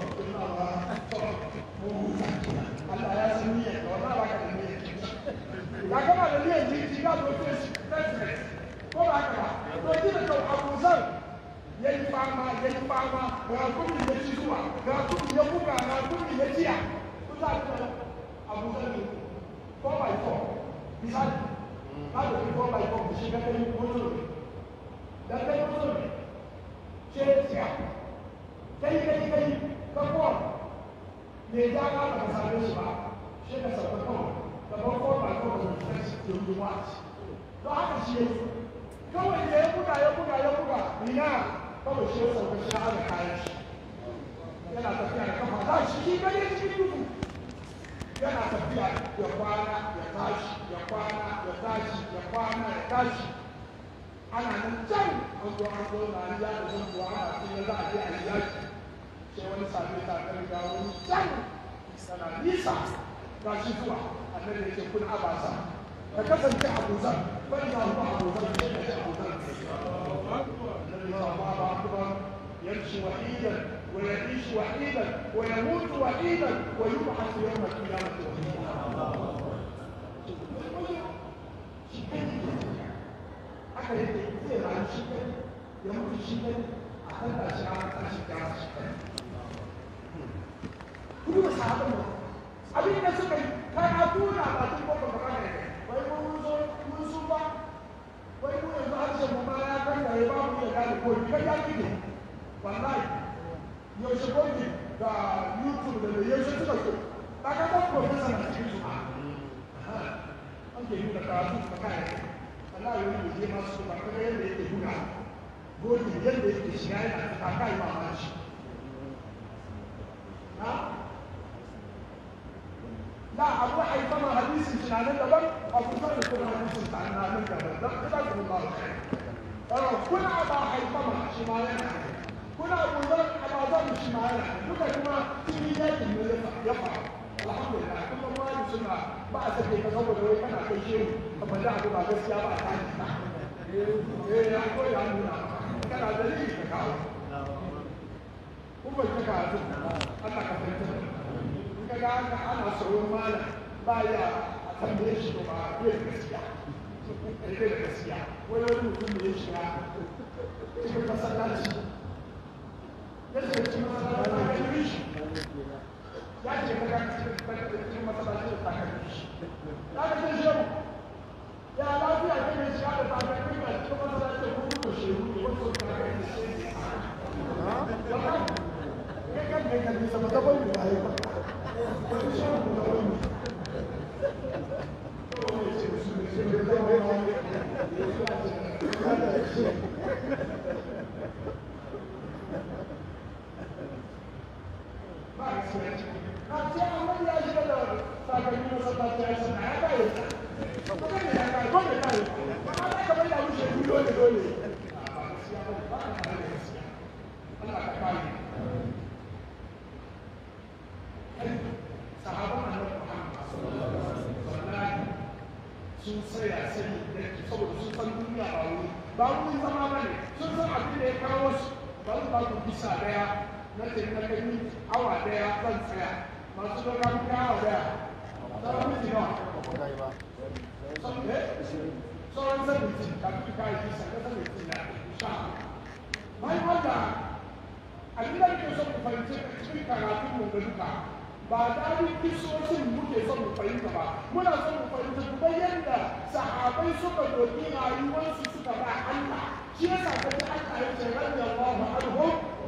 Allah ya san niyyar ka wallahi ba ka da niyyar ya gama da niyyar jiki ga doke shi ko ba haka ba to ji da kyau abu zan ya yi fama ya yi fama ga kudi ya ci zuwa ga kudi ya buga ga kudi ya ciya ku za ku abu zan ne ko by four misali na da ki ko by four shi ga kai mutum ne da kai mutum ne ce ciya kai kai kai ka ko ne ja ka ba ka same shi ba shi ka sauka kawai da ba ko by four da shi ke yi wa don haka shi ya yi kawai da ya buga ya buga ya buga ina kawai shi ya sauka shi ya kayan shi yana tafiya da kafa za shi shi gane cikin duhu yana tafiya ya kwana ya tashi ya kwana ya tashi ya kwana ya tashi ana nan can an zo an zo na ya da zan kuwa ana cikin za a je a yi yaki sai wani sami ta kan ga wani can sana nisa ga shi zuwa annabi ya ce kun abasa ka kasance abuzan فإذا هو أبو ذر أبو ذر النبي صلى الله عليه وسلم يمشي وحيدا ويعيش وحيدا ويموت وحيدا ويبعث يوم القيامة وحيدا haka yake zai rayu shi kai ya mutu shi kai a kan da shi ana tashi kama shi kai kuma ba sahabin ba abin da suka yi kai a tuna ba tun babban ba ne wai mun zo mun su ba wai mu yanzu harshen mu ma ya kan da ya ba mu ya gane ko kai ya kike wallahi yaushe gobe da youtube da da yaushe suka so ba ka ga professor na cikin su ba an ke nuna karatu ba kai wallahi wani da je masu ba kaga yadda yake nuna gobe yadda yake shiga yana ta kai ma ma shi na لا أبو حيثما حديث سنان دبر أبو ذر كل حديث سنان دبر جزاكم الله خير كل أبا حيثما شمالنا كل أبو ذر أبا ذر شمالنا كل كما تميلات من يفعل الحمد لله كل ما يسمع بعد ذلك تصور لو كان في شيء فما جاء بما بس يا بعد إيه يا أخوي يا أمنا كان دليل تكاو kuma ta ka Allah ka fahimta kaga haka ana sauran mala ba ya a tambaye shi ba bai da gaskiya bai da gaskiya wani wani mutum da ya shiga cikin masallaci ya shiga cikin masallaci ya yi shi ya ce kaga cikin masallaci da takalmi shi ya ga shi yau ya lafiya ta mai shiga da takalmi a cikin masallaci da kuma ko shehu ne wasu takalmi shi ne ya kan kai kan nisa ba ta bai da ya ba sun tsaya sani da saboda sun san duniya ba wuri ba wuri zama ba ne sun san abin da ya kawo su ba su ba ku bisa daya na ce na gani awa daya zan tsaya masu doka kuka awa daya sauran miji nawa sauran sabitin kafin ka yi bisa na sabitin na sha bayan wanda abin da ke son ku fahimci a cikin karatun mu da duka ba daɗin kisoshin muke son mu fahimta ba muna son mu fahimta kuma yadda sahabai suka doki rayuwarsu suka ba Allah shi yasa ka ji Allah ya ce radiyallahu anhu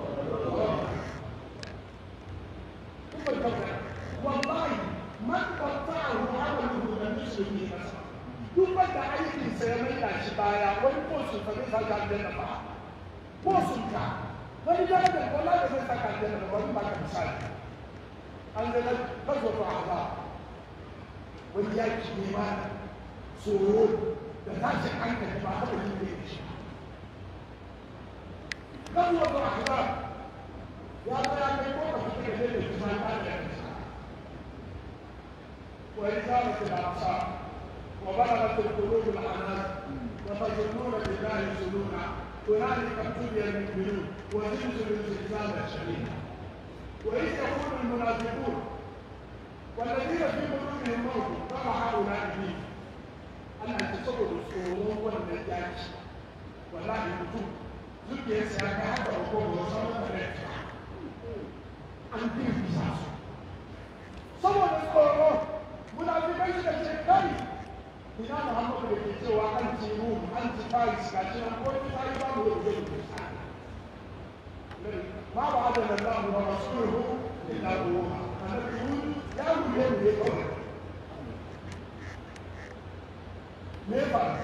kuma tabbata wallahi man qatta'ahu amaluhu lam yushrik bihi nafsa duk wanda aikin sa ya maida shi baya wani ko su fa zai saka aljanna ba ko sun ka wani darajar wallahi da zai saka aljanna ba wani ba ka misali an zama kaso to haza wani yaki ne ma tsoro da tashin hankali ba haka yi ne shi kaso to haza ya zo ya kai ko ka fita da zai kuma ta da yanzu وإزالة الأبصار وبلغت القلوب العنان وتظنون بالله ظنونا هنالك ابتلي المؤمنون وزلزلوا زلزالا شديدا وإذ يقول المنافقون والذين في قلوبهم مرض ترى هؤلاء مين أنا تصور الصورون والنجاج والله يكتب zuke sai ka haka ko ko sauran da an bi bisa saboda tsoro munafikai suka ce kai ina muhammadu da ke cewa an ci rum an ci paris ga shi nan ko ta yi ba mu da zai ما وعدنا الله ورسوله الا غرورا النبي يقول يا ولي ولي قوي ليه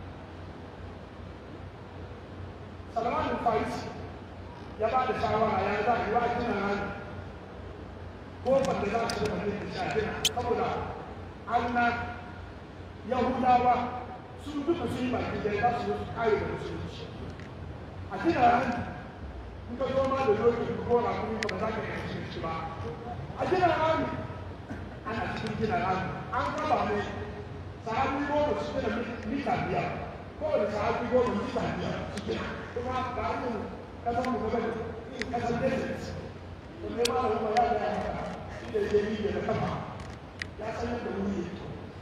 سلمان الفارسي ya ba da shawara ya za a yi wa gina nan kofar da za su da mutum da gina saboda an na yahudawa sun duka sun yi baki da za su yi kare da musulunci a gina nan in ka zo ma da doki ko na kuma ba za ka yi shi ba a gina rami ana cikin gina rami an raba ne sahabi goma su gina mita biyar kowane sahabi goma mita biyar su gina kuma da hannun kasan mu gaba kasan desert to ne ma da kuma ya ga haka shi da ya yi da kafa ya san yadda wuri yake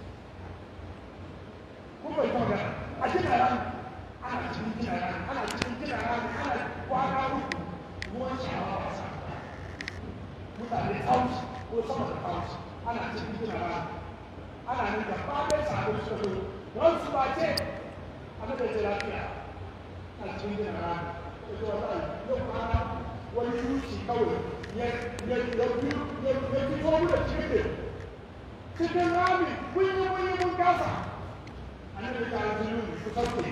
kuma bai kuma a gina rami ana cikin gina rami ana cikin gina rami ana kwana uku ruwan shawa ba sa mutane tausi ko sama da tausi ana cikin gina rami ana nan da fadar sabo suka zo wani su ba ce a nan da lafiya a cikin gina rami da zuwa ta yau kwana wani yuci kawai ya ya ya ya ya fito mu da cikin da cikin rami mun yi mun yi mun kasa a nan da ta yi ku sauke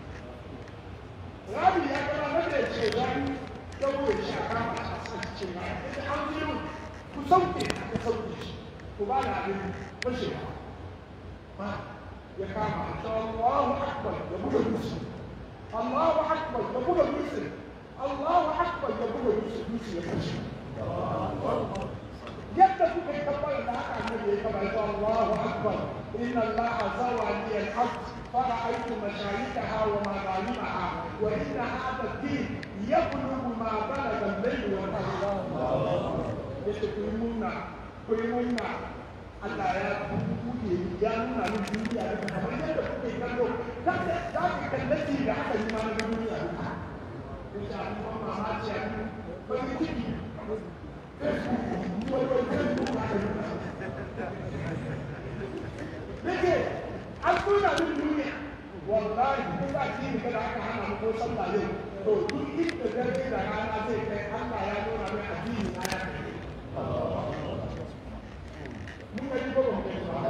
rabi ya gana na da ce wani dawo ya shaka a cikin rami da an yi ku sauke ku sauke shi ku ba na abin fashewa ba ya kama ta Allahu akbar ya buga musu Allahu akbar ya buga musu Allahu akbar ya buga musu musu ya fashe yadda kuka yi kabbar da haka annabi ya kaba ta Allahu akbar inna Allah zawa li al-ard فرأيت مشايخها ومغانمها وإن هذا الدين يبلغ ما بلغ الليل والنهار. يشكرون كلمنا Allah ya buɗe ya nuna min duniya da kamar yadda kuke kallo za ka kallaci da aka yi mana duniya duka. In sha Allah mamaki a yi wani ciki Facebook wani wani Facebook aka yi Nake an nuna min duniya wallahi ko za ki yi kada aka hana mu ko sallah yau to duk inda dare da rana zai kai Allah ya nuna min addini na ya kai. mun gani ko ban gani ba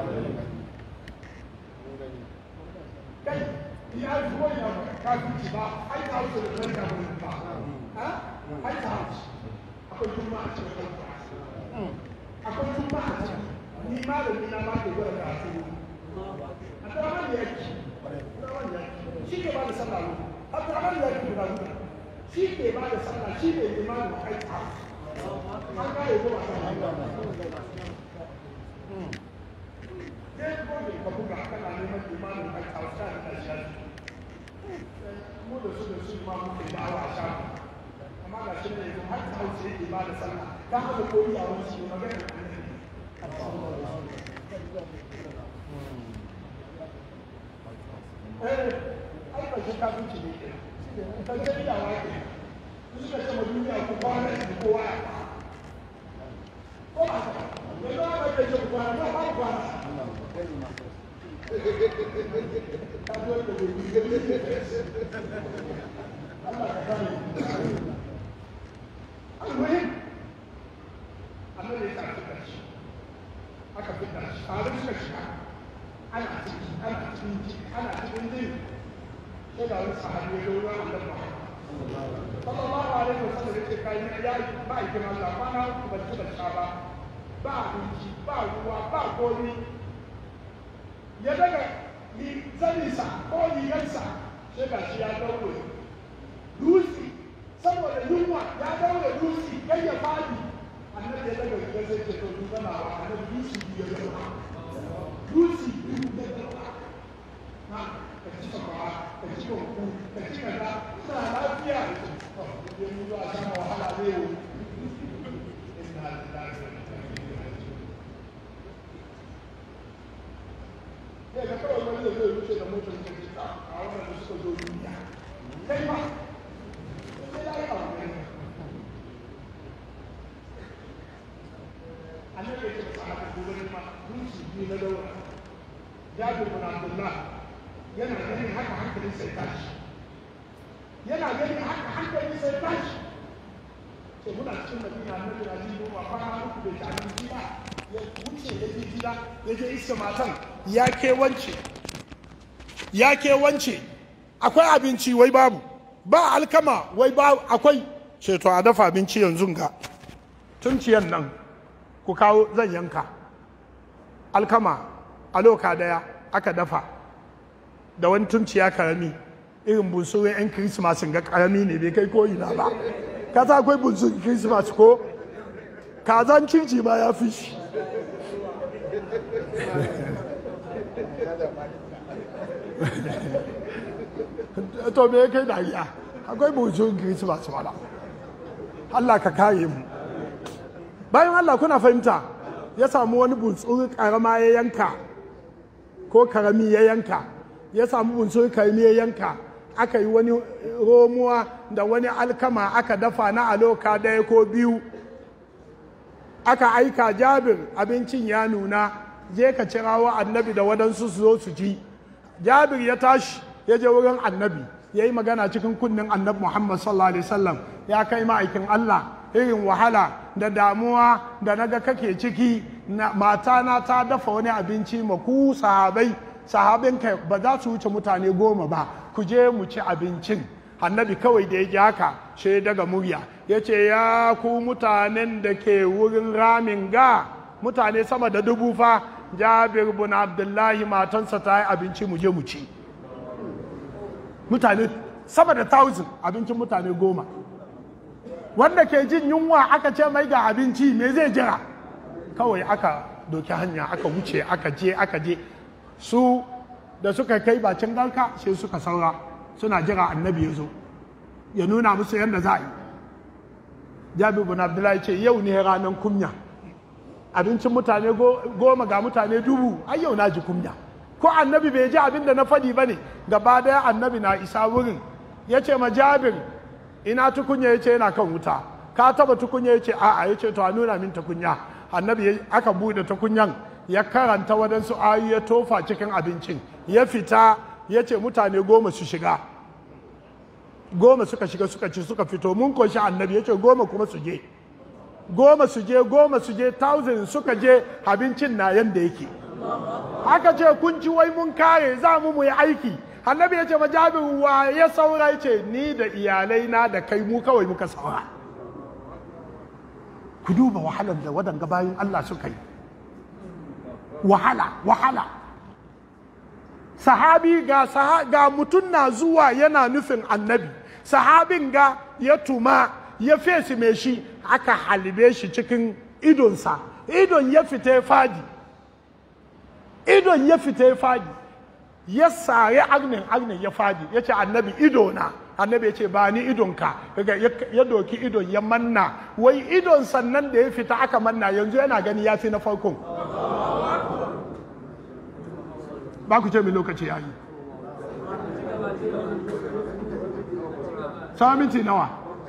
kai ya zuwa ya ka ci ba ai ta wuce da ranka mun ba ha ai ta wuce akwai kuma a cikin kanka akwai kuma a cikin ni ma da ni na ma ke gwada ka su a ta man ya ci shi ke ba da sallah a ta man ya ci guda guda shi ke ba da sallah shi ne limanin ai ta an kare ko ba ta sai ko ne ka buga kana neman limanin a kauta da ƙarshen mu da su da su ma muke da awa sha amma ga sai yake ba da sallah ka haka ko iyawan shi magana annabi eh ai ba shi kafinci ne ke kan ce iyawa ke su suka ce ma duniya ku kwana shi kowa ya kwana ko ba ka yanzu aka ce ce ku kwana ba ba ku kwana ka zo da gobe Allah ka kare المهم annabi ya fitar shi aka fitar shi tare suka shiga ana ciki ana cikin ciki ana cikin jin sai da wani sahabi ya zo ruwan annabi Muhammad sallallahu alaihi wa sallam yake kai ya ba ikin Allah ba na ku ban tuba sha ba ba abinci ba ruwa ba komi ya daga zaninsa ko rigarsa sai ga shi ya daure dutse saboda yunwa ya daure dutse kai ya fadi annabi ya daga rigar sai ce to duka na wa annabi dutse biyu ya daura dutse biyu ya daura na ka ci ka ba ka ci ka ku ka ci ka da ina lafiya da ce to ya mu zuwa sama wahala ne wo inna lillahi wa inna ilaihi raji'un sai ka kawai wani da zai wuce da motar da ke a wannan da suka zo duniya kai ma sai ya yi abu ne annabi ya ce ba haka gobe ne ma dutse biyu na daura jabir bin abdullah yana ganin haka hankalin sai tashi yana ganin haka hankalin sai tashi to muna cikin madina annabi na ji goma kwana uku bai ta abinci ba ya wuce ya je gida ya je iska matan ya ke wance ya ke wance akwai abinci wai babu ba alkama wai ba akwai ce to a dafa abinci yanzu ga tunciyan nan ku kawo zan yanka alkama a loka daya aka dafa da wani tunciya karami irin bunsurin 'yan kirismas ga karami ne bai kai ko ina ba ka sa akwai bunsurin kirismas ko kazan circi ma ya fi shi to me ya kai dariya akwai bunsurin kirismas wala Allah ka kare mu bayan Allah kuna fahimta ya samu wani bunsurin karama ya yanka ko karami ya yanka ya samu bunsurin karami ya yanka aka yi wani romuwa da wani alkama aka dafa na aloka daya ko biyu aka aika jabir abincin ya nuna je ka cirawo annabi da waɗansu su zo su ci jabir ya tashi ya je wurin annabi ya yi magana cikin kunnen annabi muhammad sallallahu alaihi wasallam ya kai ma'aikin allah irin wahala da damuwa da naga kake ciki matana ta dafa wani abinci ma ku sahabai sahabin kai ba za su wuce mutane goma ba ku je mu ci abincin annabi kawai da ya ji haka sai daga murya ya ce ya ku mutanen da ke wurin ramin ga mutane sama da dubu fa jabir bin abdullahi matansa ta yi abinci mu je mu ci mutane sama da thousand abincin mutane goma wanda ke jin yunwa aka ce mai ga abinci me zai jira kawai aka doki hanya aka wuce aka je aka je su da suka kai bacin garka sai suka saura suna jira annabi ya zo ya nuna musu yadda za a yi jabi bin abdullahi ce yau ne ranar kunya abincin mutane goma ga mutane dubu ai yau na ji kunya ko annabi bai ji abin da na faɗi ba ne gaba daya annabi na isa wurin ya ce ma jabir ina tukunya ya ce yana kan wuta ka taba tukunya ya ce a'a ya ce to a nuna min tukunya annabi aka bude tukunyan ya karanta waɗansu ayu ya tofa cikin abincin ya fita ya ce mutane goma su shiga goma suka shiga suka ci suka fito mun koshi annabi ya ce goma kuma su je goma su je goma su je thousand suka je abincin na yanda yake aka ce kun ci wai mun kare za mu mu yi aiki annabi ya ce ma jabir wa ya saura ya ce ni da iyalai na da kai mu kawai muka saura ku duba wahalar da waɗanga bayan Allah suka yi wahala wahala sahabi ga, saha, ga mutum na zuwa yana nufin annabi sahabin ga ya tuma ya fesi mai shi aka halibe shi cikin idonsa idon ya fita ya fadi idon ya fita ya fadi ya sare agnin agnin ya fadi ya ce annabi idona annabi ya ce ba ni idonka kaga ya doki idon ya manna wai idon sannan da ya fita aka manna yanzu yana gani ya fi na farkon ba ku ce mai lokaci yayi sama minti nawa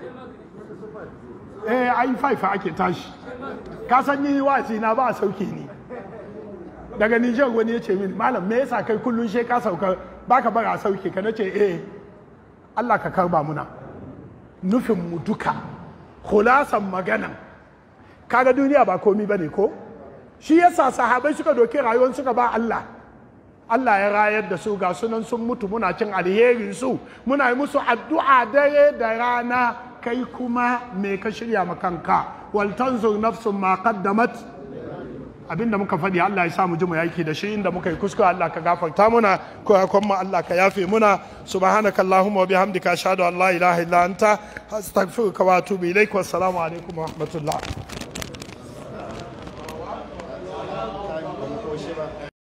eh ai faifa ake tashi ka san ni wasi na ba sauke ni daga Nijar wani ya ce min malam me yasa kai kullun she ka sauka baka bara sauke ka nace eh Allah ka karba muna nufin mu duka khulasan magana kaga duniya ba komi bane ko shi yasa sahabai suka doki rayuwar suka ba Allah Allah ya rayar da su ga sunan sun mutu muna cin alherin su muna yi musu addu'a dare da rana kai kuma me ka shirya ma kanka wal tanzur nafsun ma qaddamat abinda muka faɗi Allah ya sa mu ji mu yaki da shi inda muka yi kuskure Allah ka gafarta muna ko kuma Allah ka yafe muna subhanaka allahumma wa bihamdika ashhadu an la ilaha illa anta astaghfiruka wa atubu ilaik wassalamu alaikum wa rahmatullah